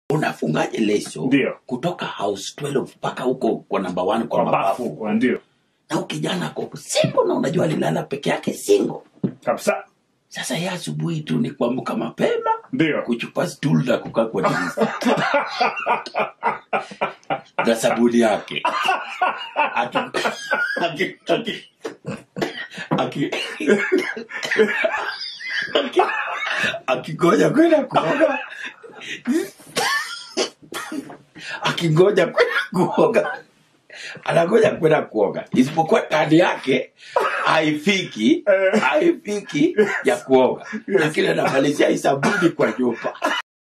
unafungaje leso Ndio. kutoka house 12 mpaka huko kwa namba 1 kwa kwa mabafu bafu kwa ndio na ukijana ako singo na unajua alilala peke yake singo kabisa sasa ye asubuhi tu ni kuamka mapema ndio kuchupa stool na kukaa kwa dirisha na sabuni yake Aki- aki- aki- aki- aki- akingoja kwenda kuoga akingoja kwenda kuoga anangoja kwenda kuoga isipokuwa kadi yake haifiki haifiki ya kuoga lakini anamalizia isabuni kwa nyumba